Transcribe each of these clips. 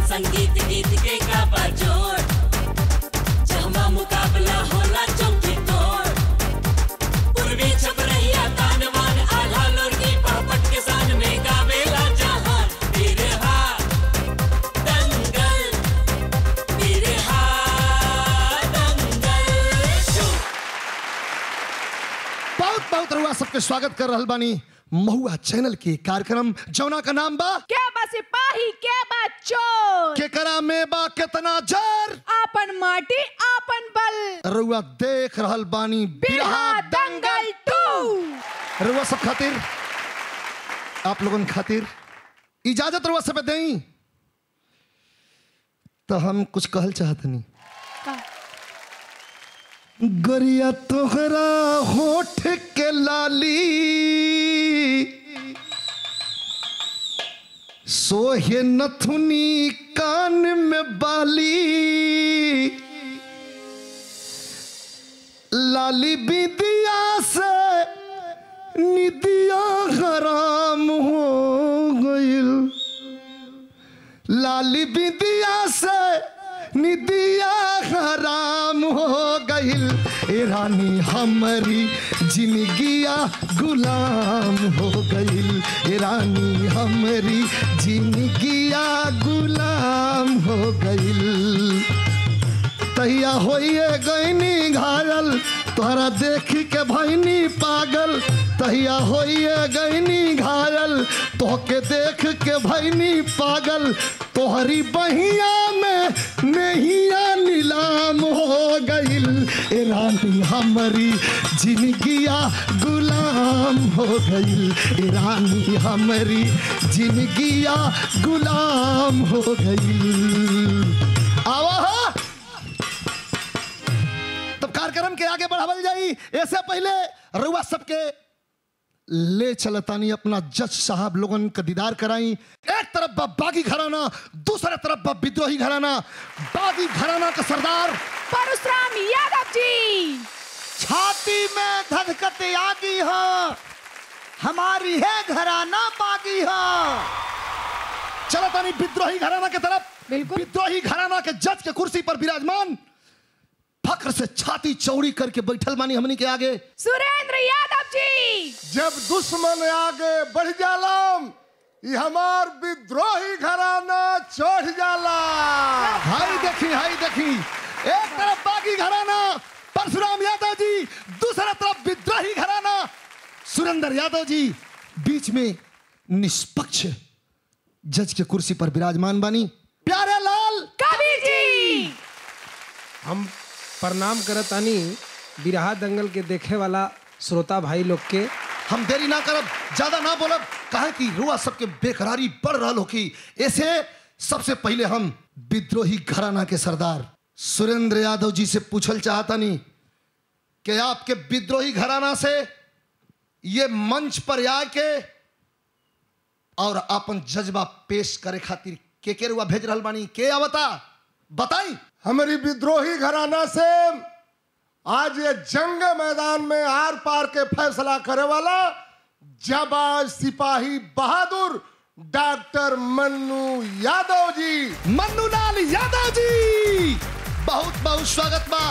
संगीत गीत के का बजोड़ जहमा मुकाबला होला चौकी तोड़ पूर्वी छपरैया तानवान आल्हा लोरगी पहपट के सान में गावेला जहान बिरहा दंगल बिरहा दंगल शो बहुत बहुत रुआ सबके स्वागत कर रहल बानी महुआ चैनल के कार्यक्रम जौना का नाम बा क्या बा सिपाही क्या बा चोर केकरा में बा केतना जर आपन माटी आपन बल रुआ देख रहल बानी बिरहा दंगल टू रुआ सब खातिर आप लोगन खातिर इजाजत रुआ सब देई तो हम कुछ कहल चाहतनी गरिया तोहरा होठ के लाली सोहे नथुनी कान में बाली लाली बिदिया से निदिया हराम हो गइल लाली बिदिया से निदिया हराम हो गइल ए रानी हमारी जिंदगिया गुलाम हो गइल ए रानी हमारी जिंदगिया गुलाम हो गइल तहिया होइए गईनी घायल तोहरा देख के भैनी पागल तहिया होइए गईनी घायल तोहके देख के भैनी पागल तोहरी बहिया में नहिया नीलाम हो गइल ए रानी हमारी जिंदगिया गुलाम हो गइल ए रानी हमारी जिंदगिया गुलाम हो गइल आवा हा? तब कार्यक्रम के आगे बढ़ावल जाई ऐसे पहले रुआ सबके ले चलतानी अपना जज साहब लोगन का दीदार कराई एक तरफ बा बागी घराना दूसरे तरफ बा विद्रोही घराना बागी घराना का सरदार परशुराम यादव जी छाती में धधकत आगी हो हमारी है घराना बागी हो चलतानी विद्रोही घराना के तरफ बिल्कुल। विद्रोही घराना के जज के कुर्सी पर विराजमान फक्र से छाती चौड़ी करके बैठल मानी हमनी के आगे सुरेंद्र यादव जी जब दुश्मन आगे बढ़ जाला ये हमार विद्रोही घराना चढ़ जाला हाई देखी हाई देखी एक तरफ बागी घराना परशुराम यादव जी दूसरा तरफ विद्रोही घराना सुरेंद्र यादव जी बीच में निष्पक्ष जज के कुर्सी पर विराजमान बानी प्यारे लाल कवि जी हम प्रणाम करतानी बिरहा दंगल के देखे वाला श्रोता भाई लोग के हम देरी ना करब ज्यादा ना बोलब कहे कि रुआ सबके बेकरारी बढ़ रहा हो कि ऐसे सबसे पहले हम विद्रोही घराना के सरदार सुरेंद्र यादव जी से पूछल चाहता नहीं कि आपके विद्रोही घराना से ये मंच पर आके और अपन जज्बा पेश करे खातिर के के रुआ भेज रहल बानी के आवता बताई हमारी विद्रोही घराना से आज ये जंग मैदान में आर पार के फैसला करे वाला जाबाज सिपाही बहादुर डॉक्टर मन्नू यादव जी मन्नू लाल यादव जी बहुत बहुत स्वागत बा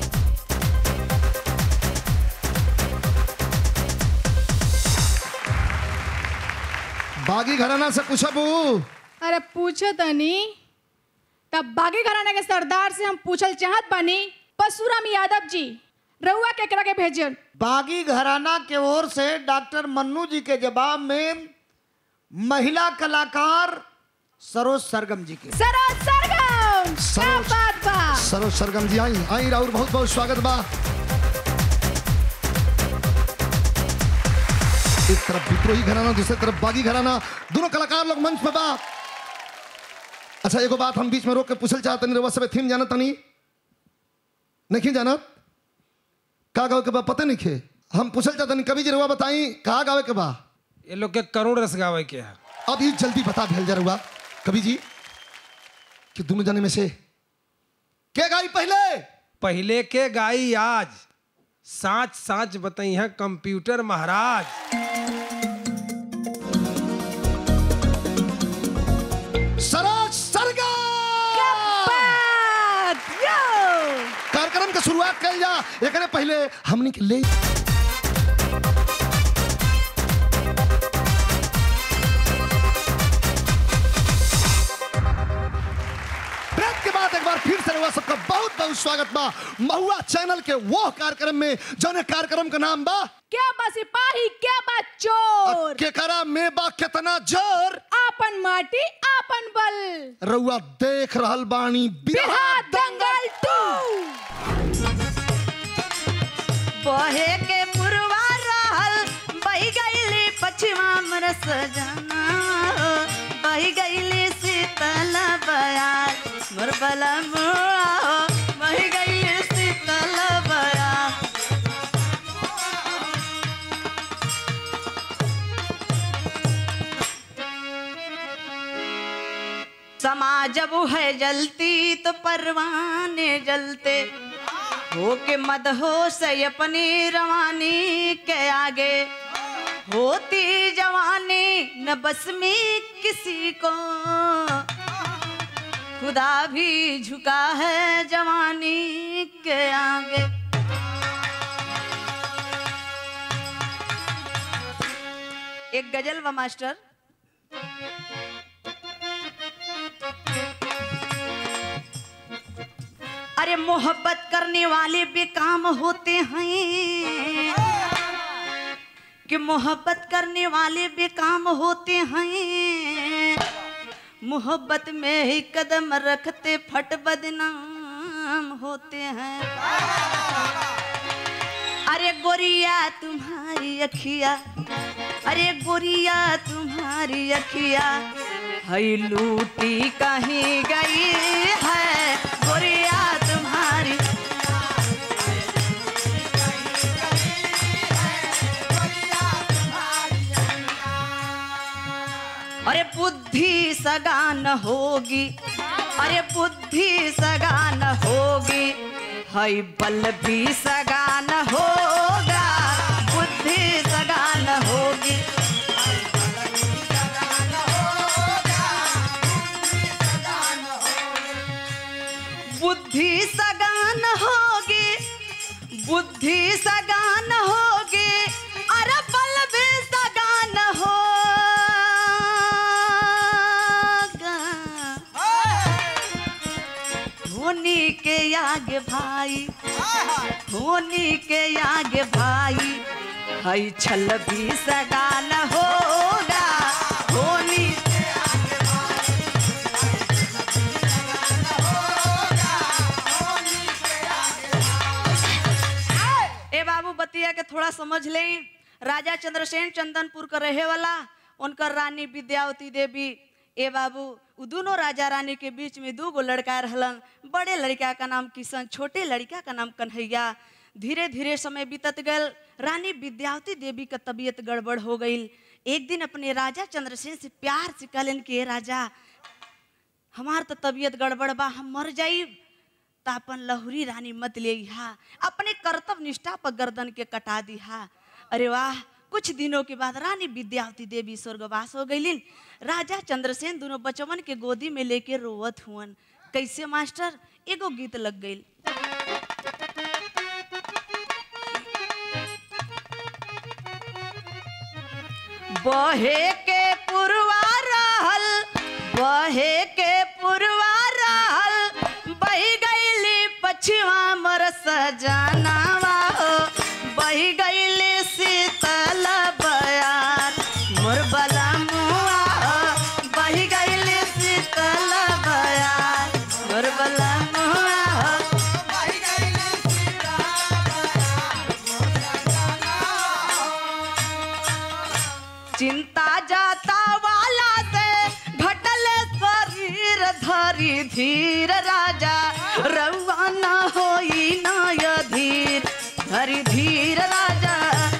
बागी घराना से पूछबू अरे पूछो तनी तब बागी घराने के सरदार से हम पूछल चाहत बानी परशुराम यादव जी रउआ केकरा के भेजल बागी घराना के ओर से डॉक्टर मन्नू जी के जवाब में महिला कलाकार सरोज सरगम जी के सरोज सरगम क्या सरोज। बात बा सरोज सरगम जी आई आई राउर बहुत बहुत स्वागत बा एक तरफ विद्रोही घराना दूसरी तरफ बागी घराना दोनों कलाकार लोग मंच पे बा अच्छा एगो बात हम बीच में रोक के पूछल चाहते नहीं रउआ सब थीम जानत तनी नहीं जानत का गावे के बा पता नहीं खे हम पूछल चाहते नहीं कभी जी रउआ बताई कहा गावे के बा ये लोग के करुण रस गावे के है अब ही जल्दी बता भेल जा रउआ कभी जी कि दोनों जने में से के गाई पहले पहले के गाई आज साच साच बताई है कंप्यूटर महाराज सरोज सरगम एकरे पहले हमनी के ले ब्रेक के बाद एक बार फिर से रउआ सबका बहुत बहुत स्वागत बा महुआ चैनल के वो कार्यक्रम में जौन कार्यक्रम का नाम बा क्या बा सिपाही क्या बा चोर केकरा में बा कितना जोर आपन माटी आपन बल रउआ देख रहल बानी बिरहा बिरहा दंगल टू बहे के पुरवा रहल बही गईली पछिमा मर सजना बही गईली शीतल बयार मोर बला मुआ बही गईली शीतल बयार समाज जब है जलती तो परवाने जलते हो के मदहो से अपनी रवानी के आगे होती जवानी न बस में किसी को खुदा भी झुका है जवानी के आगे एक गजल व मास्टर अरे मोहब्बत करने वाले बेकाम होते हैं कि मोहब्बत करने वाले बेकाम होते हैं मोहब्बत में ही कदम रखते फट बदनाम होते हैं अरे गोरिया तुम्हारी अखिया अरे गोरिया तुम्हारी अखिया हई लूटी कहीं गई है गोरिया तुम्हारी अरे बुद्धि सगान होगी अरे बुद्धि सगान होगी हई बल भी सगान होगा बुद्धि सगान होगी बुद्धि सगान होगी बुद्धि सगान होगी अरे बल भी सगान होगा धोनी के आगे भाई धोनी के आगे भाई हई छल भी सगान होगा धोनी ए बाबू बतिया के थोड़ा समझ ले राजा चंद्रसेन चंदनपुर का रहे वाला उनकर रानी विद्यावती देवी ए बाबू उ दोनों राजा रानी के बीच में दू गो लड़का रहलन बड़े लड़का का नाम किशन छोटे लड़का का नाम कन्हैया धीरे धीरे समय बीतत गल रानी विद्यावती देवी का तबीयत गड़बड़ हो गई एक दिन अपने राजा चंद्रसेन से प्यार से कहलन कि "ए राजा हमार तो तबीयत गड़बड़ बा हम मर जाई तो अपन लहुरी रानी मत ले हा अपने कर्तव्य निष्ठा पर गर्दन के कटा दिहा अरे वाह कुछ दिनों के बाद रानी विद्यावती देवी स्वर्गवास हो गईलिन राजा चंद्रसेन दोनों बचवन के गोदी में लेके रोवत हुअन कैसे मास्टर एगो गीत लग गई बहे के पुरवा रहल बहे के पुरवा रहल बही गईली पछिवा मर सजनावा हो बही गईली शीतल बयार मोर बला मुआ हो बही गईली शीतल बयार मोर बला मुआ हो चिंता जाता वाला से घटल शरीर धरी धीर राजा रउआ न होई न धीर धरी धीर राजा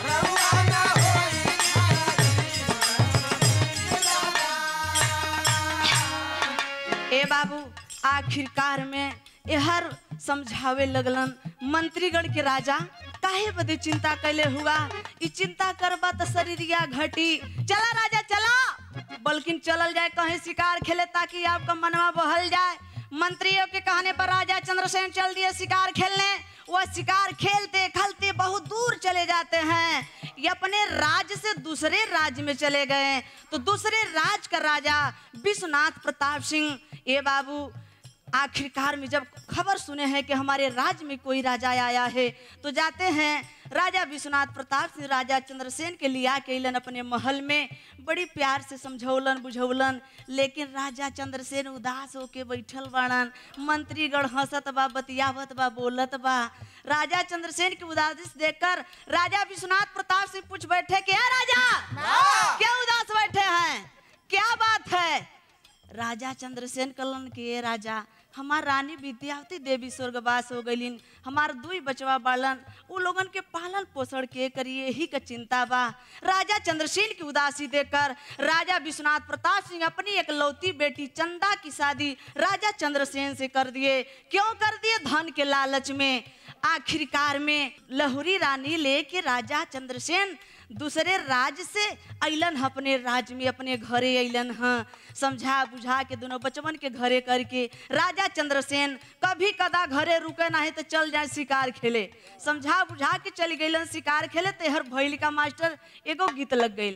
ए बाबू आखिरकार में एहर समझावे लगलन मंत्रीगण के राजा काहे बदे चिंता कैले हुआ ई चिंता करबा तो शरीरिया घटी चला राजा चला बल्कि चलल जाए कहीं शिकार खेले ताकि आपका मनवा बहल जाए मंत्रियों के कहने पर राजा चंद्रसेन चल दिए शिकार खेलने वह शिकार खेलते खलते बहुत दूर चले जाते हैं ये अपने राज्य से दूसरे राज्य में चले गए तो दूसरे राज्य का राजा विश्वनाथ प्रताप सिंह ये बाबू आखिरकार में जब खबर सुने हैं कि हमारे राज्य में कोई राजा आया है तो जाते हैं राजा विश्वनाथ प्रताप सिंह राजा चंद्रसेन के लिया के अलन अपने महल में बड़ी प्यार से समझौलन बुझौलन लेकिन राजा चंद्रसेन उदास होके बैठल बाड़न मंत्रीगण हंसत बा बतियावत बा बोलत बा राजा चंद्रसेन की उदासी देखकर राजा विश्वनाथ प्रताप सिंह पूछ बैठे क्या राजा क्या उदास बैठे हैं क्या बात है राजा चंद्रसेन कलन के राजा हमार रानी विद्यावती देवी स्वर्गवास हो गईलिन हमार दुई बचवा बालन उ लोगन के पालन पोषण के करिए ही का चिंता बा राजा चंद्रसेन की उदासी देखकर राजा विश्वनाथ प्रताप सिंह अपनी एक लौती बेटी चंदा की शादी राजा चंद्रसेन से कर दिए क्यों कर दिए धन के लालच में आखिरकार में लहुरी रानी लेके राजा चंद्रसेन दूसरे राज्य से अलन ह अपने राज्य में अपने घरे अलन ह समझा बुझा के दोनों बचवन के घरे करके राजा चंद्रसेन कभी कदा घरे रुके नहीं तो चल जाए शिकार खेले समझा बुझा के चल गईलन शिकार खेले तेहर भैल का मास्टर एगो गीत लग गई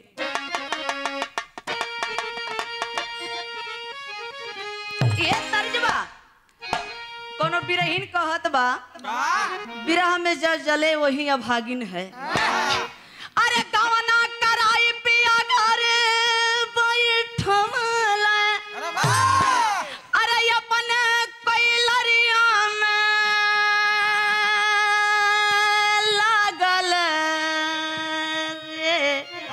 ये तर्ज बा कोनो बिरहीन कहत बा बिरह में जल जले वही अभागिन है अरे गवना कराई पिया घरे बैठमला अरे अपन कैलरिया में लागल रे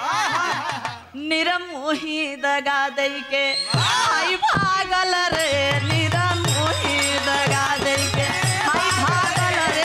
निरमोही दगा दई के हाय भागल रे निरमोही दगा दई के हाय भागल रे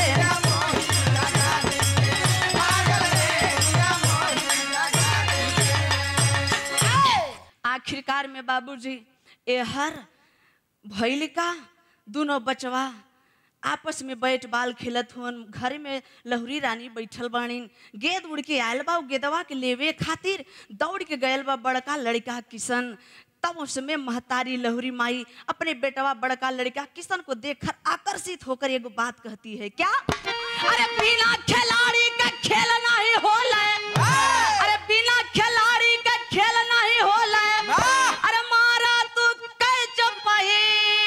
आखिरकार में बाबूजी ए हर भैल का दोनों बचवा आपस में बैठ बाल खेलत हुन घर में लहुरी रानी बैठल बाणीन गेद उड़ के आयल बा उ गेदवा के लेवे खातिर दौड़ के गयल बा बड़का लड़का किशन तब उसमें महतारी लहुरी माई अपने बेटवा बड़का लड़का किशन को देखकर आकर्षित होकर एगो बात कहती है क्या अरे बिना खिलाड़ी का खेल नहीं होला अरे बिना खिलाड़ी का खेल नहीं होला अरे मारा तू कह चपाही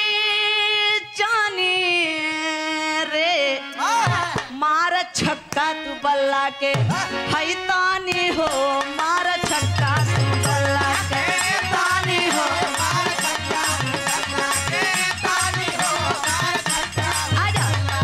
जानी रे मार छक्का तू बल्ला के हई तानी हो मार छक्का तू बल्ला के तानी हो आजा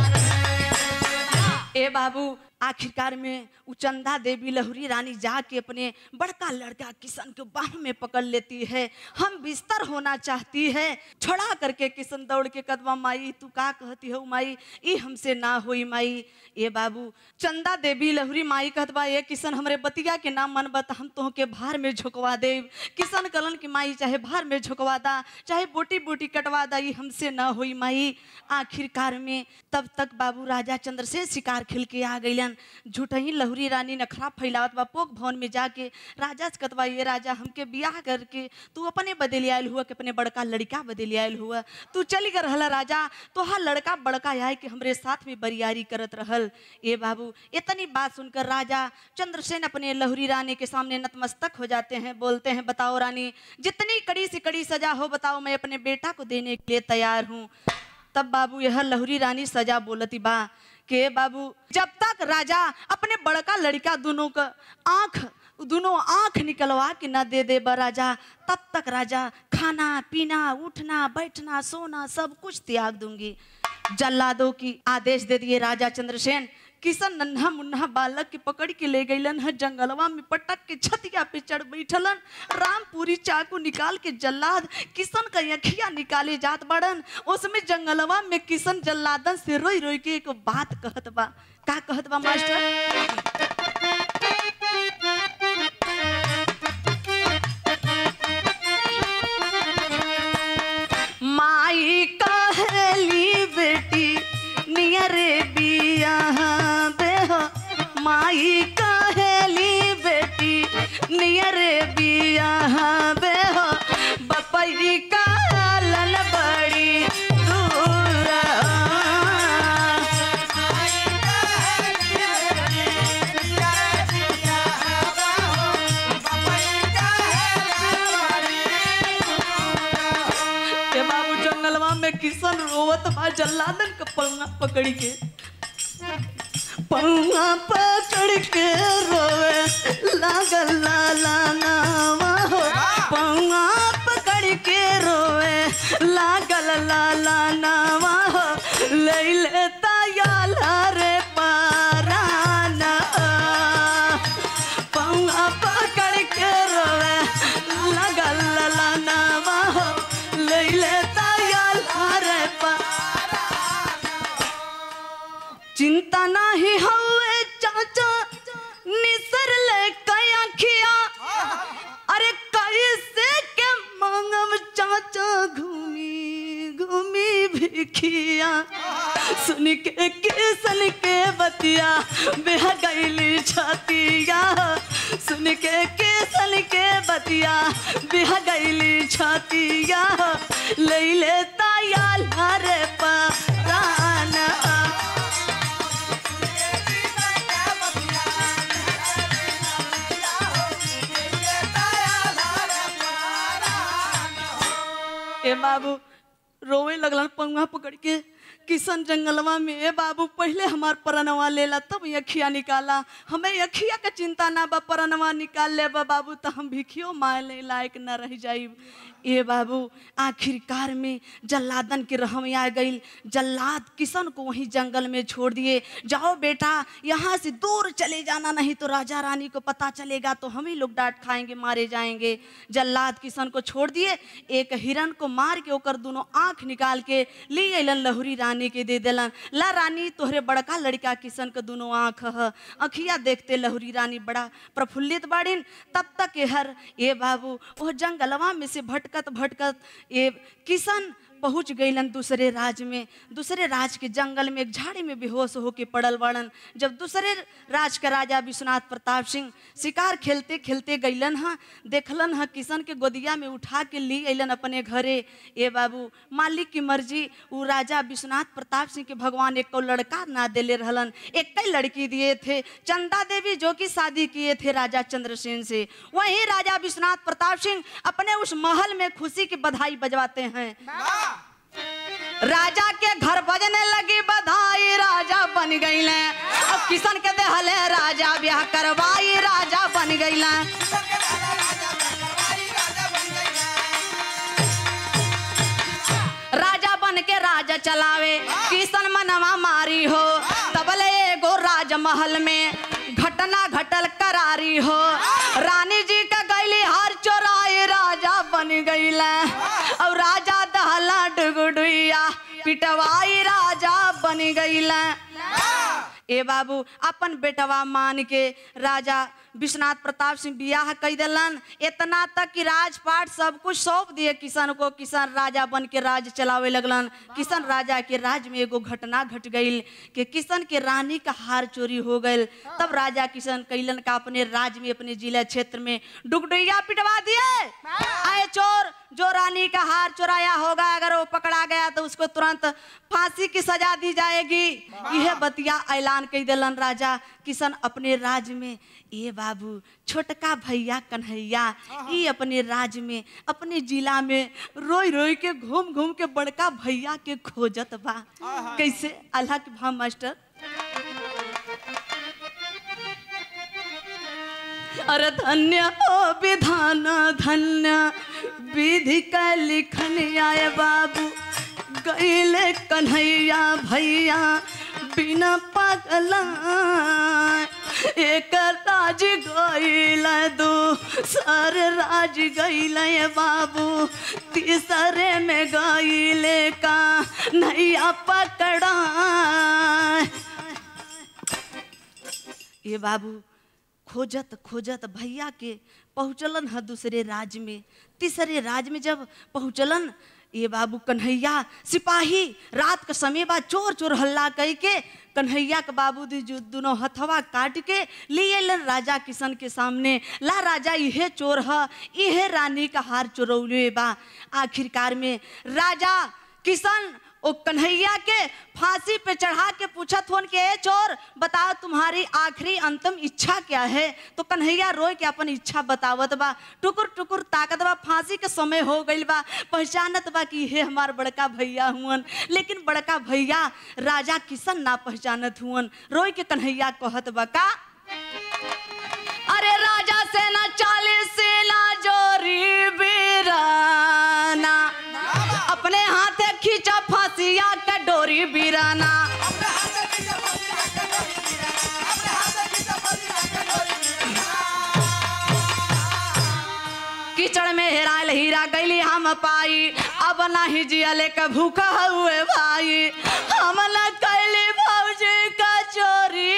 ए बाबू आखिरकार में उ चंदा देवी लहुरी रानी जाके अपने बड़का लड़का किशन को बाह में पकड़ लेती है हम बिस्तर होना चाहती है छोड़ा करके किशन दौड़ के कदवा माई तू का कहती हो माई ई हमसे ना होई माई ए बाबू चंदा देवी लहुरी माई कहतबा ए किशन हमरे बतिया के नाम मन बता हम तोह के भार में झुकवा दे किशन कलन की माई चाहे भार में झुकवा दा चाहे बोटी बोटी कटवा दा ई हमसे ना होई माई आखिरकार में तब तक बाबू राजा चंद्रसेन शिकार खेल के आ गईलन झूठही लहुरी रानी नखरा फैलावत बा पोक भवन में जाके राजा से कतवा ये राजा हमके बियाह करके तू अपने बदले आयल हुआ कि अपने बड़का लड़का बदले आयल हुआ तू चली कर रहला राजा तो हा लड़का बड़का आए कि हमरे साथ में बरियारी करत रहल ए बाबू इतनी बात सुनकर राजा चंद्रसेन अपने लहुरी रानी के सामने नतमस्तक हो जाते हैं बोलते हैं बताओ रानी जितनी कड़ी से कड़ी सजा हो बताओ मैं अपने बेटा को देने के लिए तैयार हूँ तब बाबू यह लहुरी रानी सजा बोलती बा के बाबू जब तक राजा अपने बड़का लड़का दोनों का आंख दोनों आंख निकलवा के न दे दे बा राजा तब तक राजा खाना पीना उठना बैठना सोना सब कुछ त्याग दूंगी जल्लादों की आदेश दे दिए राजा चंद्रसेन किशन नन्हा मुन्हा बालक के पकड़ के ले गईलन है जंगलवा में पटक के छतिया पे चढ़ बैठलन रामपुरी चाकू निकाल के जल्लाद किशन का अखिया निकाले जात बड़न उसमें जंगलवा में किशन जल्लादन से रोई रोई के एक बात कहत बा का कहत बा मास्टर माई कहली बेटी नियरे बिया बेह माई कहली बेटी नियरे बिया बेह बपई कालन बड़ी दूर रोवत बा जल्लादन का पौआ पकड़ के पौआ पकड़ के रोवे लागल लाला नावा हो पौआ पकड़ के रोवे लागल लाला नावा हो ले लेता याला रे पाराना पौआ पकड़ के रोवे लागल लाला नावा हो ले लेता याला रे पाराना चिंता नाही हवे चाचा निसर ले कया खिया अरे कैसे के मांगम चाचा घूमी घूमी भिखिया सुन के किसन के बतिया बेह गईली छतिया सुन के किसन के बतिया बेह गईली छतिया ले लेता याल रे पराना ए बाबू रोवे लगलन पंगुआ पकड़ के किशन जंगलवा में ए बाबू पहले हमार परनवा लेला तब यखिया निकाला हमें यखिया के चिंता ना बा परनवा निकाल ले बा बाबू तो हम भिखियो माय ले लायक न रह जाई ए बाबू आखिरकार में जल्लादन के रहम आ गई जल्लाद किशन को वहीं जंगल में छोड़ दिए जाओ बेटा यहाँ से दूर चले जाना नहीं तो राजा रानी को पता चलेगा तो हम ही लोग डांट खाएंगे मारे जाएंगे जल्लाद किशन को छोड़ दिए एक हिरन को मार के ओकर दोनों आंख निकाल के ले अलन लहुरी रानी के दे दिलन ला रानी तोहरे बड़का लड़का किशन के दोनों आंख ह अखिया देखते लहुरी रानी बड़ा प्रफुल्लित बाड़िन तब तक ये हर ए बाबू वो जंगलवा में से भटकत भटकत ये किशन पहुंच गईलन दूसरे राज में दूसरे राज के जंगल में एक झाड़ी में बेहोश होके पड़ल बाड़न जब दूसरे राज का राजा विश्वनाथ प्रताप सिंह शिकार खेलते खेलते गईलन हा देखलन हा किशन के गोदिया में उठा के ली अलन अपने घरे ए बाबू मालिक की मर्जी वो राजा विश्वनाथ प्रताप सिंह के भगवान एक को लड़का ना देले रहलन एक कई लड़की दिए थे चंदा देवी जो कि शादी किए थे राजा चंद्रसेन से वहीं राजा विश्वनाथ प्रताप सिंह अपने उस महल में खुशी की बधाई बजवाते हैं राजा के घर बजने लगी बधाई राजा बन गई अब किशन के देहले राजा ब्याह करवाई राजा बन गई राजा बन के राजा चलावे किशन मनवा मारी हो तबले एगो राजमहल में घटना घटल करारी हो रानी जी का गैली हर चोराई राजा बन गईल और राजा दहला डुगुडुइया पिटवाई राजा बन गईल ए बाबू अपन बेटवा मान के राजा विश्वनाथ प्रताप सिंह बियाह कई दिलन इतना तक कि राजपाट सब कुछ सौंप दिए किशन को किशन राजा बन के राज चलावे लगलन किशन राजा के राज में एगो घटना घट गई कि किशन के रानी का हार चोरी हो गई तब राजा किशन कैलन का अपने राज में अपने जिला क्षेत्र में डुगडुइया पिटवा दिए आए चोर जो रानी का हार चुराया होगा अगर वो पकड़ा गया तो उसको तुरंत फांसी की सजा दी जाएगी यह बतिया ऐलान कर दिलन राजा किशन अपने राज में ये बाबू छोटका भैया कन्हैया ये अपने राज में अपने जिला में रोई रोई के घूम घूम के बड़का भैया के खोजत बा कैसे अल्लाह के भाव मास्टर अरे धन्य हो विधान धन्य विधि का लिखन आए बाबू गईले कन्हैया भैया बिना पगला एक राज गईल दो सर राज गईल बाबू तीसरे में गईले का नैया पकड़ा ये बाबू खोजत खोजत भैया के पहुँचलन है दूसरे राज्य में तीसरे राज्य में जब पहुँचलन ये बाबू कन्हैया सिपाही रात के समय बा चोर चोर हल्ला कह के कन्हैया के बाबू दी जो दोनों हथवा काट के लिए लन राजा किशन के सामने ला राजा यह चोर है यह रानी का हार चोरौले बा आखिरकार में राजा किशन ओ कन्हैया के फांसी पे चढ़ा के पूछत होन के ए चोर बताओ तुम्हारी आखिरी अंतिम इच्छा क्या है तो कन्हैया रोय के अपन इच्छा बतावत बा टुकुर टुकुर ताकत बा फांसी के समय हो गइल बा पहचानत बा कि हे हमार बड़का भैया हुअन लेकिन बड़का भैया राजा किशन ना पहचानत हुअन रोय के कन्हैया कहत बा का अरे राजा सेना चालीस सेना जोरी बीराना अपने हाथे खींचा फांसिया का डोरी बीराना कीचड़ में हेरायल हीरा गैली हम पाई अब नाही जियले का भूखा हुए भाई हम न कैली भौजी का चोरी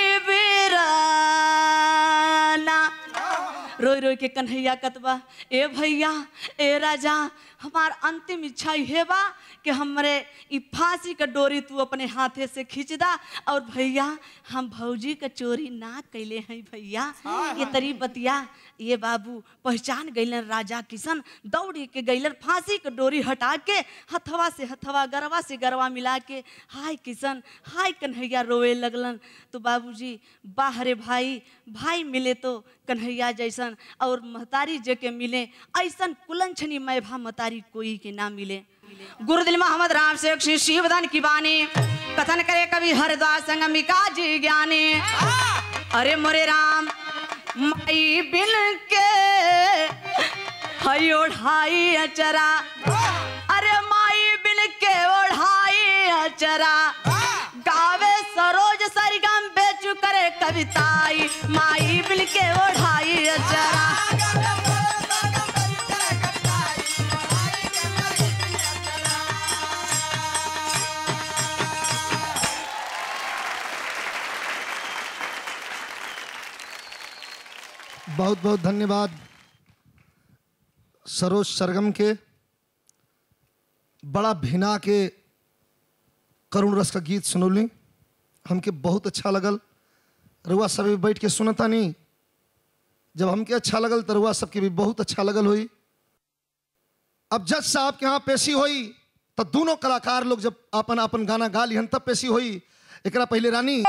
बीराना रोई रोई के कन्हैया कतबा ए भैया ए राजा हमार अंतिम इच्छा ये बा कि हमरे ई फांसी का डोरी तू अपने हाथे से खींच दा और भैया हम भौजी का चोरी ना कैले हैं भैया ये तरी बतिया ये बाबू पहचान गैलन राजा किशन दौड़ी के गैलन फांसी का डोरी हटा के हथवा से हथवा गरवा से गरवा मिला के हाय किशन हाय कन्हैया रोए लगलन तो बाबूजी बाहरे भाई भाई मिले तो कन्हैया जैसन और महतारी जे के मिले ऐसन कुलंछनी मैभा महतारी कोई के ना मिले गुरुदिल मोहम्मद राम से श्री शिवधन की बानी कथन करे कवि हरिद्वार संगमिका जी ज्ञानी अरे मोरे राम माई बिन के हई ओढ़ाई अचरा अरे माई बिन के ओढ़ाई अचरा गावे सरोज सरगम बेचू करे कविताई माई बिन के ओढ़ाई अचरा बहुत बहुत धन्यवाद सरोज सरगम के बड़ा भिना के करुण रस का गीत सुनौली हमके बहुत अच्छा लगल रुआ सब भी बैठ के सुनता नहीं जब हमके अच्छा लगल तो रुआ सबके भी बहुत अच्छा लगल हुई अब जज साहब के यहाँ पेशी हुई तो दोनों कलाकार लोग जब अपन अपन गाना गा लिहन तब पेशी हुई एकरा पहले रानी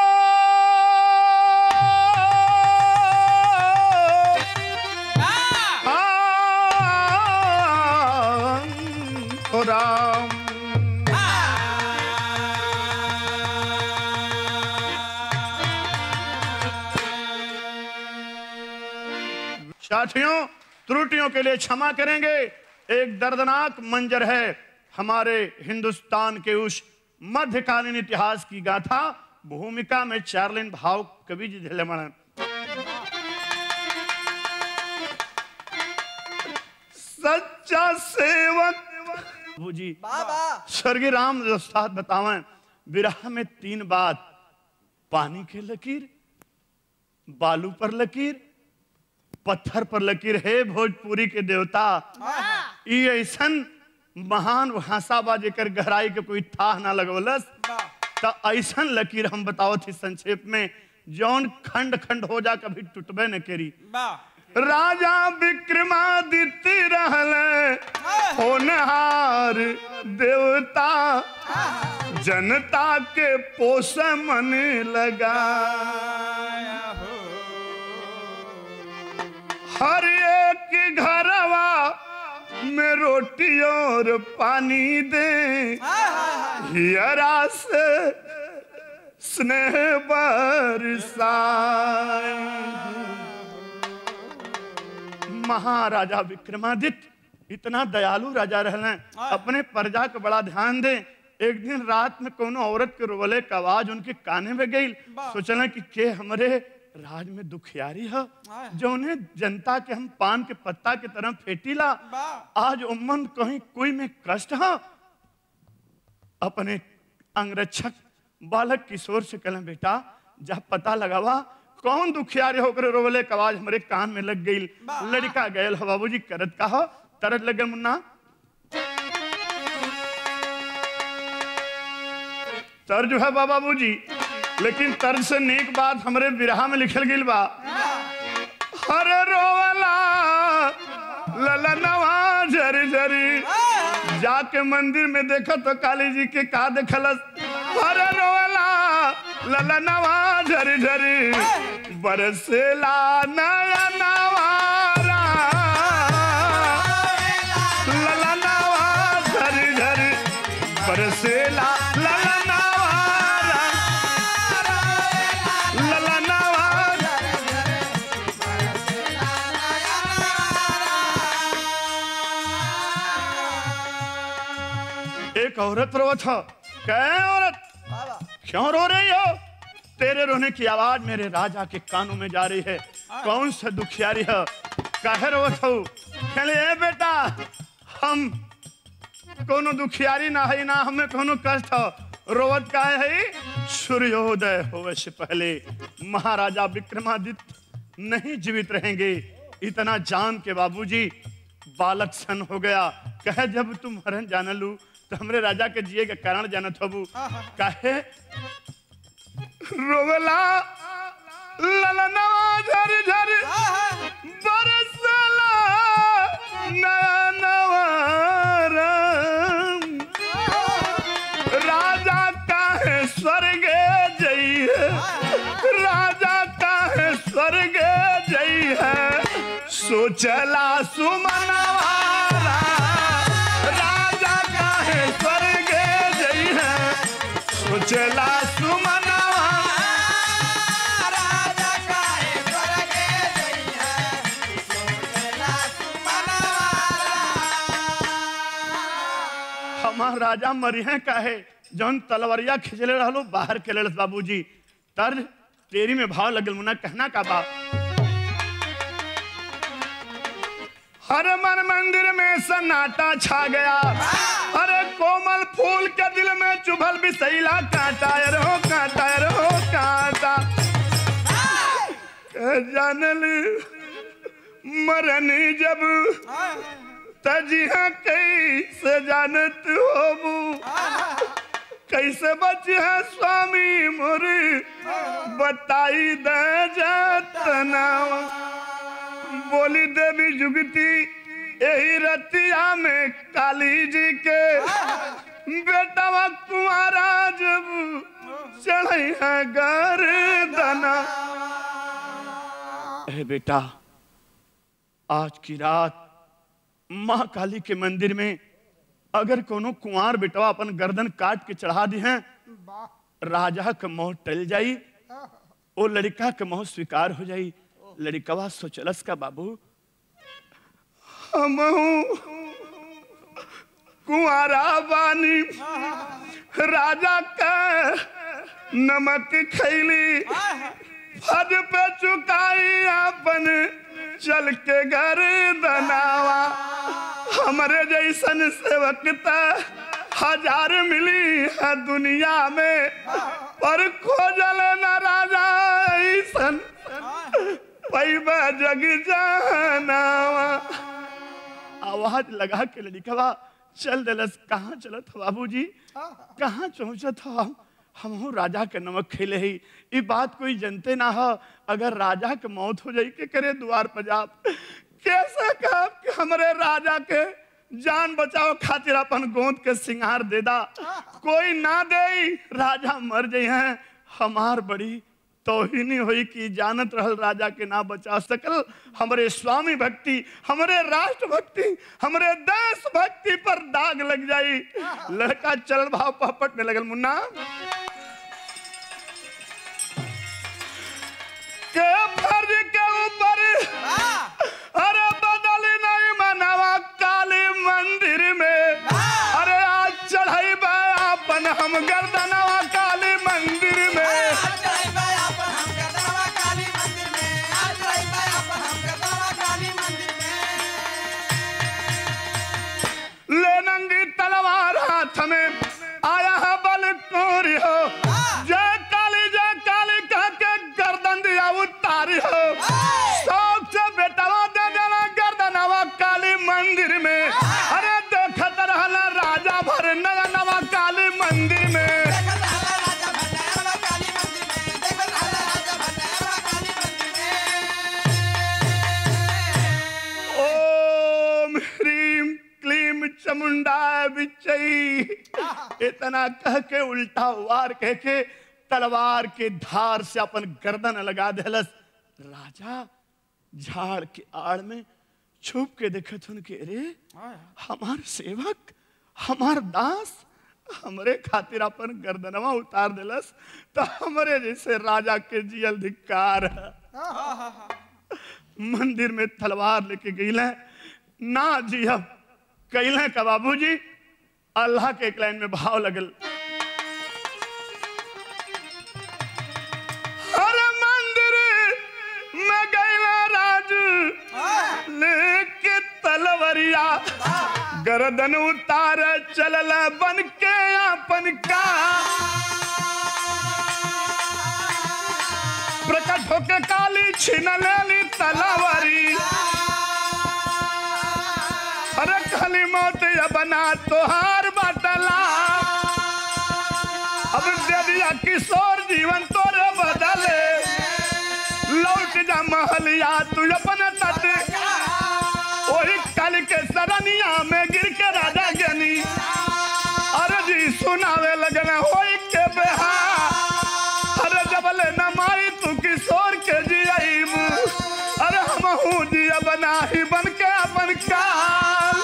ओ राम साथियों त्रुटियों के लिए क्षमा करेंगे एक दर्दनाक मंजर है हमारे हिंदुस्तान के उस मध्यकालीन इतिहास की गाथा भूमिका में चार्लिन भाव कवि जी झेलेमण सच्चा सेवक बाबू जी स्वर्गीय राम उस्ताद बतावें विरह में तीन बात पानी के लकीर बालू पर लकीर पत्थर पर लकीर है भोजपुरी के देवता ई ऐसन महान भाषा बा जेकर गहराई के कोई थाह ना लगवलस त ऐसन लकीर हम बताओ थी संक्षेप में जौन खंड खंड हो जा कभी टूटबे न करी राजा विक्रमादित्य रहल होनहार देवता जनता के पोष मन लगा हर एक घरवा में रोटी और पानी दे हियरा से स्नेह बरसाए महाराजा विक्रमादित्य इतना दयालु राजा रहले अपने प्रजा के बड़ा ध्यान दे एक दिन रात में कोनो औरत के रोवले का आवाज उनके काने में गई सोचले कि के हमरे राज में दुखियारी है जो उन्हें जनता के हम पान के पत्ता के तरह फेटीला आज उम्मन कहीं कोई में कष्ट है अपने अंगरक्षक बालक किशोर से कहले बेटा जब पता लगावा कौन दुखियारे होकर रोवले के आवाज हमारे कान में लग गई लड़का गयल हो बाबूजी करत का हो तरत लग गए मुन्ना तर जो है बाबा बूजी लेकिन तर्ज से नेक बात हमरे विरहा में लिखल गई बा हरे रोवला ललनवा झरी झरी जाके मंदिर में देखा तो काली जी के का देखलस अरे रोला ललनवा झरी झरी बरसेला नया नवारा ललनवा झरी झरी बरसेला ललनवारा ललनवा एक औरत रो था कह औरत क्यों रो रही हो तेरे रोने की आवाज मेरे राजा के कानों में जा रही है कौन सा दुखियारी है कह रो थो कहले ए बेटा हम कोनो दुखियारी ना है ना हमें कोनो कष्ट हो रोवत का है सूर्योदय होवे से पहले महाराजा विक्रमादित्य नहीं जीवित रहेंगे इतना जान के बाबूजी बालक सन हो गया कहे जब तुम हरण जान लू तो हमरे राजा के जिए के कारण जानत हबू कहे रोवला ललनवा झर झर बरसला नया नवारा राजा काहे स्वर्गे जई है राजा काहे स्वर्गे जई है सोचला सुमनवारा राजा काहे स्वर्गे जई है सोचला सुमनवारा हमार राजा मरिहे काहे जौन तलवरिया खिंचले रहलो बाहर के लड़त बाबूजी तर तेरी में भाव लगल मुना कहना का बाप हर मन मंदिर में सन्नाटा छा गया अरे कोमल फूल के दिल में चुभल बिसैला कांटा रो कांटा रो कांटा जानल मरनी जब तजिहा कैसे जानत होबू कैसे बच है स्वामी मोरी बताई दे जतनावा बोली देवी जुगती यही रतिया में काली जी के बेटा कुमारा जब चढ़ई है गर्दना ए बेटा आज की रात माँ काली के मंदिर में अगर कोनो कुंवार बेटवा अपन गर्दन काट के चढ़ा दी हैं राजा के मोह टल जाई ओ लड़का के मोह स्वीकार हो जाई लड़कवा सोचलस का बाबू हम कुंवारा बानी राजा का नमक खैली फज पे चुकाई अपन चल के घर दनावा हमरे जैसन सेवक त हजार मिली है दुनिया में पर खोजल न राजा ऐसन पैबा जग जानावा आवाज लगा के लड़कवा चल दिलस कहाँ चलत हो बाबूजी कहाँ पहुँचत हो हम हमहू राजा के नमक खेले ही ये बात कोई जनते ना हो अगर राजा के मौत हो जाई के करे द्वार पर जाप कैसे कहा कि हमरे राजा के जान बचाओ खातिर अपन गोंद के सिंगार दे दा कोई ना दे राजा मर जाई हैं हमार बड़ी तोहिनी हुई कि जानत रहल राजा के ना बचा सकल हमरे स्वामी भक्ति हमरे राष्ट्र भक्ति हमरे देश भक्ति पर दाग लग जाई लड़का चल भाव पहपटने लगल मुन्ना के फर्ज के ऊपर अरे बदली नहीं मनावा काली मंदिर में अरे आज चढ़ाई अपन हम गर्दनवा काली मंदिर में ले नंगी तलवार हाथ में आया है बल कोरी हो जय काली जय काली कह के गर्दन दिया उतारी हो शौक से बेटवा दे देना गर्दनवा काली मंदिर में अरे देखत रहना राजा भर नया नवा काली मंदिर में चमुंडा बिचई इतना कह के उल्टा वार कह के तलवार के धार से अपन गर्दन लगा देलस राजा झाड़ के आड़ में छुप के देखत हन के रे हमार सेवक हमार दास हमरे खातिर अपन गर्दनवा उतार देलस तो हमरे जैसे राजा के जियल धिक्कार मंदिर में तलवार लेके गईल ना जी अब कैल का बाबूजी अल्लाह के एक लाइन में भाव लगल अरे मंदिर में गईला राजू लेके तलवरिया गर्दन उतार चलल बन के अपन का प्रकट होके काली छीन लेली तलवरी अरे खाली मौत या बना तोहार बटला अब दे दिया किशोर जीवन तोरे बदले लौट जा महलिया तू अपन तट वही कल के सरनिया में गिर के राजा गनी अरे जी सुनावे लगन होई के बेहा अरे जबले न माई तू किशोर के जियाईब अरे हम हूँ जिया बना ही बन के अपन काल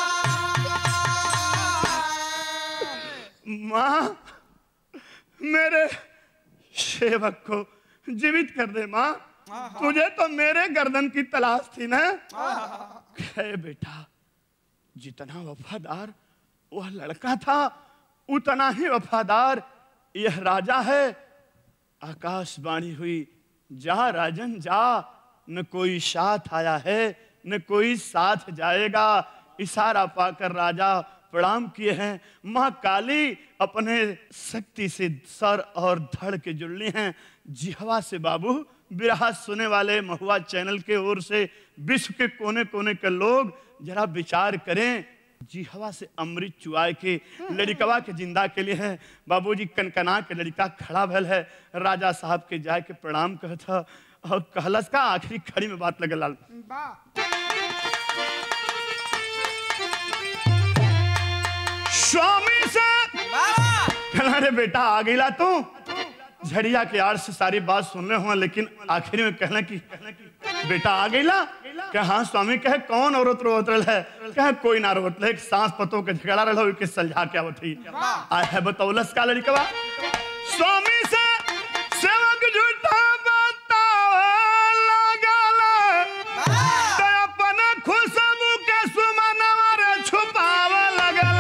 माँ मेरे सेवक को जीवित कर दे माँ तुझे तो मेरे गर्दन की तलाश थी ना है बेटा जितना वफादार वह लड़का था उतना ही वफादार यह राजा है आकाशवाणी हुई जा राजन जा न कोई साथ आया है न कोई साथ जाएगा इशारा पाकर राजा प्रणाम किए हैं माँ काली अपने शक्ति से सर और धड़ के जुड़ली हैं जिहवा से बाबू बिरहा सुने वाले महुआ चैनल के ओर से विश्व के कोने कोने के लोग जरा विचार करें जी हवा से अमृत चुआए के लड़कवा के जिंदा के लिए है बाबूजी कनकना के लड़का खड़ा भल है राजा साहब के जाए के प्रणाम कहता और कहलस का आखिरी खड़ी में बात लगल लाल स्वामी से कहला रे बेटा आ गईला तू झड़िया के आड़ से सारी बात सुन रहे हुआ लेकिन आखिर में कहना कि बेटा आ गईला कह हाँ स्वामी कहे कौन औरत रोत रहा है कहे कोई ना रोत रहे सांस पतों के झगड़ा रहा के सलझा के आवत ही आ है बतौलस का लड़कवा स्वामी से सेवक झूठा बतावे लगल तो अपन खुशबू के सुमनवा रे छुपावे लगल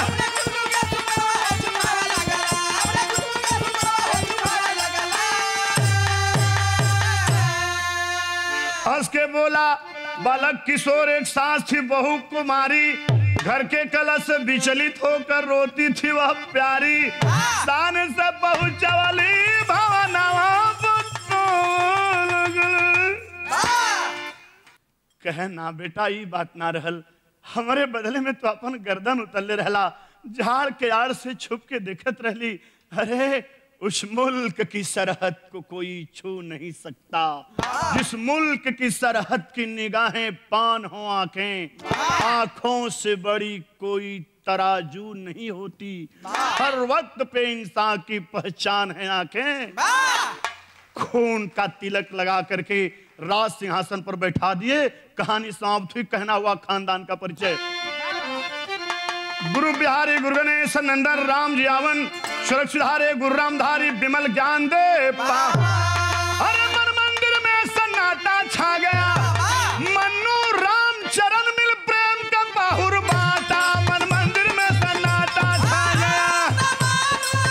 हंस के बोला बालक किशोर एक सास थी बहु कुमारी घर के कलश से विचलित होकर रोती थी वह प्यारी शान से पहुंचवली भवनवा कहे ना बेटा ई बात ना रहल हमारे बदले में तो अपन गर्दन उतरले रहला झाड़ के आड़ से छुप के देखत रहली अरे उस मुल्क की सरहद को कोई छू नहीं सकता जिस मुल्क की सरहद की निगाहें पान हो आंखें आंखों से बड़ी कोई तराजू नहीं होती हर वक्त पे इंसान की पहचान है आंखें खून का तिलक लगा करके राज सिंहासन पर बैठा दिए कहानी समाप्त हुई कहना हुआ खानदान का परिचय गुरु बिहारी गुरु गणेश नंदन राम जियावन सुरक्षित हारे गुरु रामधारी विमल ज्ञान दे अरे मन मंदिर में सन्नाटा छा गया मन्नू राम चरण मिल प्रेम का बाहुर बाटा मन मंदिर में सन्नाटा छा गया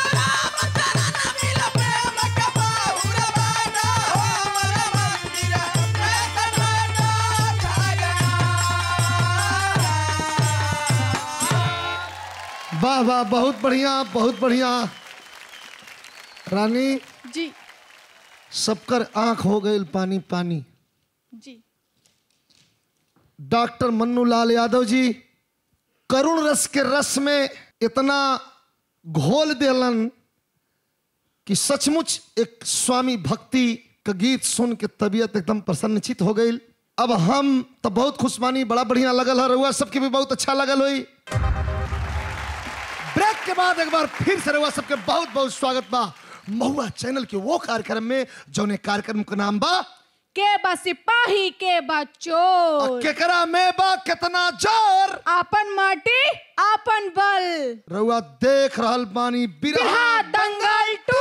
वाह वाह बहुत बढ़िया बहुत बढ़िया रानी जी सबकर आंख हो गई पानी पानी जी डॉक्टर मन्नू लाल यादव जी करुण रस के रस में इतना घोल देलन कि सचमुच एक स्वामी भक्ति का गीत सुन के तबीयत एकदम प्रसन्नचित हो गई अब हम तो बहुत खुशमानी बड़ा बढ़िया लगल है रहुआ सबके भी बहुत अच्छा लगल हुई के बाद एक बार फिर से रहुआ सबके बहुत बहुत स्वागत बा महुआ चैनल के वो कार्यक्रम में जौने कार्यक्रम का नाम बा के बा सिपाही के बा चोर केकरा में बा कितना जोर आपन माटी आपन बल रहुआ देख रहल बानी बिरहा बिरहा दंगल टू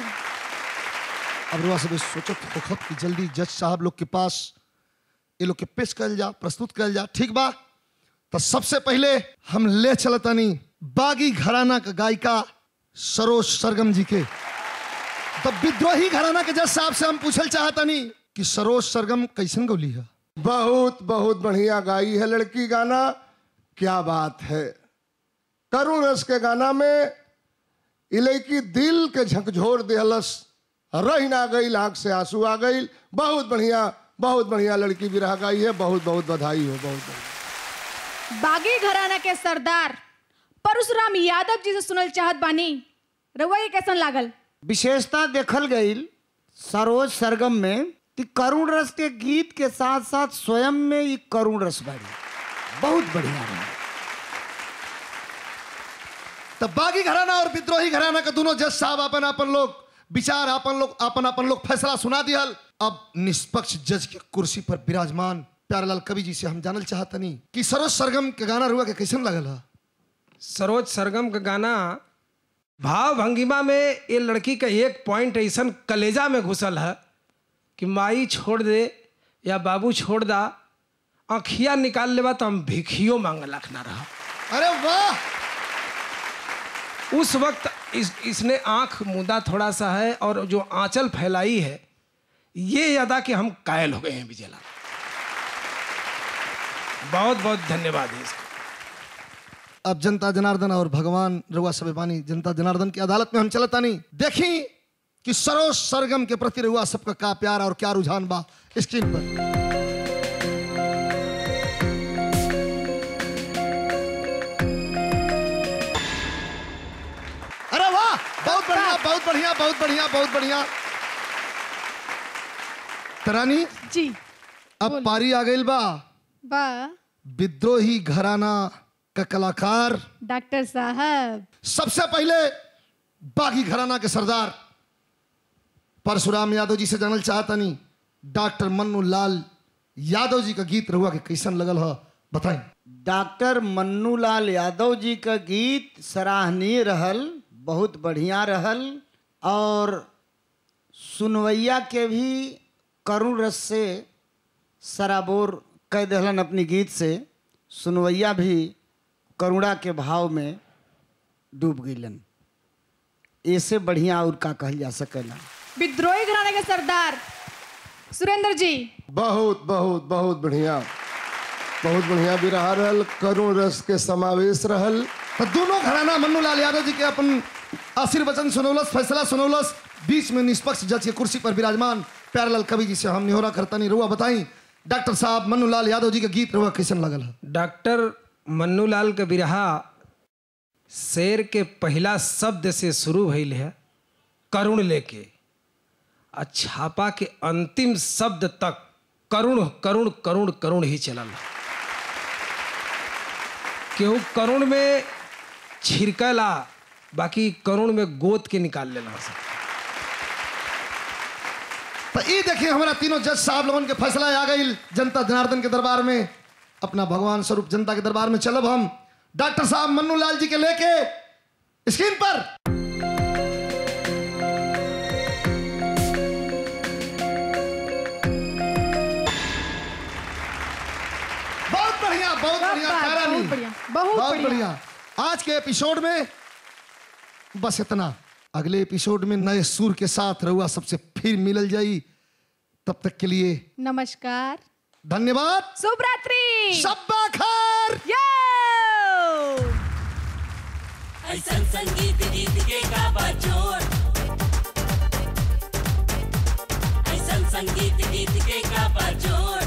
अब रहुआ सब सोचत होखत कि जल्दी जज साहब लोग के पास ये लोग के पेश कल जा प्रस्तुत कल जा ठीक बा तो सबसे पहले हम ले चलतानी बागी घराना का गायिका सरोज सरगम जी के तो विद्रोही घराना के जज साहब से हम पूछल चाहतानी कि सरोज सरगम कैसन गौली है बहुत बहुत बढ़िया गाई है लड़की गाना क्या बात है करुण रस के गाना में इलेकी दिल के झकझोर दिहलस रही ना गई आंख से आंसू आ गई बहुत बढ़िया बहुत बढ़िया लड़की भी रह गई है बहुत बहुत बधाई हो बहुत बहुत बागी घराना के सरदार परशुराम यादव जी से सुनल चाहत बानी रउआ ये कैसन लागल विशेषता देखल गई सरोज सरगम में कि करुण रस के गीत के साथ साथ स्वयं में ये करुण रस बारी बहुत बढ़िया रहा तब बागी घराना और विद्रोही घराना के दोनों जज साहब अपन अपन लोग विचार अपन लोग अपन अपन लोग फैसला सुना दियल अब निष्पक्ष जज के कुर्सी पर विराजमान प्यारेलाल कवि जी से हम जानल चाहतनी कि सरोज सरगम के गाना रुआ के कैसन लगल है सरोज सरगम का गाना भाव भंगिमा में ये लड़की का एक पॉइंट ऐसा कलेजा में घुसल है कि माई छोड़ दे या बाबू छोड़ दा आँखिया निकाल लेबा तो हम भिखियो मांग लाख ना रहा अरे वाह उस वक्त इस इसने आंख मुदा थोड़ा सा है और जो आंचल फैलाई है ये यादा कि हम कायल हो गए हैं विजयलाल बहुत बहुत धन्यवाद है इसका अब जनता जनार्दन और भगवान रुआ सबेबानी जनता जनार्दन की अदालत में हम चलता नहीं देखी कि सरोज सरगम के प्रति रुआ सबका का प्यार और क्या रुझान बा स्क्रीन पर अरे वाह बहुत बढ़िया बहुत बढ़िया बहुत बढ़िया बहुत बढ़िया तरानी जी अब पारी आ गई बा बा विद्रोही घराना का कलाकार डॉक्टर साहब सबसे पहले बागी घराना के सरदार परशुराम यादव जी से जानल चाहता नहीं डॉक्टर मन्नू लाल यादव जी का गीत रहुआ के कैसन लगल है बताएं डॉक्टर मन्नूलाल यादव जी का गीत सराहनीय रहल बहुत बढ़िया रहल और सुनवैया के भी करुण रस से सराबोर कह दहलन अपनी गीत से सुनवैया भी करुणा के भाव में डूब गईलन ऐसे बढ़िया और का कहल जा सकेला विद्रोही घराने के सरदार सुरेंद्र जी बहुत बहुत बहुत बढ़िया बहुत बढ़िया भी रहा रहल करुण रस के समावेश रहल तो दोनों घराना मन्नू लाल यादव जी के अपन आशीर्वचन सुनौलस फैसला सुनौलस बीच में निष्पक्ष जज के कुर्सी पर विराजमान प्यारलाल कवि जी से हम निहोरा करता नहीं रुआ बताई डॉक्टर साहब मन्नू लाल यादव जी के गीत रुआ कैसन लगल है डॉक्टर मन्नूलाल के बिरहा शेर के पहला शब्द से शुरू भइल है करुण लेके आ छापा के अंतिम शब्द तक करुण करुण करुण करुण ही चलल केहू करुण में छिड़कला बाकी करुण में गोद के निकाल लेना सब तो ये देखिए हमारा तीनों जज साहब लोगन के फैसला आ गई जनता जनार्दन के दरबार में अपना भगवान स्वरूप जनता के दरबार में चलब हम डॉक्टर साहब मन्नू लाल जी के लेके स्क्रीन पर बहुत बढ़िया बहुत बढ़िया बहुत तारा नहीं। बढ़िया, बहुत बहुत बढ़िया। बढ़िया आज के एपिसोड में बस इतना अगले एपिसोड में नए सुर के साथ रहुआ सबसे फिर मिलल जाई तब तक के लिए नमस्कार धन्यवाद शुभ रात्रि शब्बा खैर यो ऐसन संगीत गीत के का बजोड़ ऐसन संगीत गीत के का बजोड़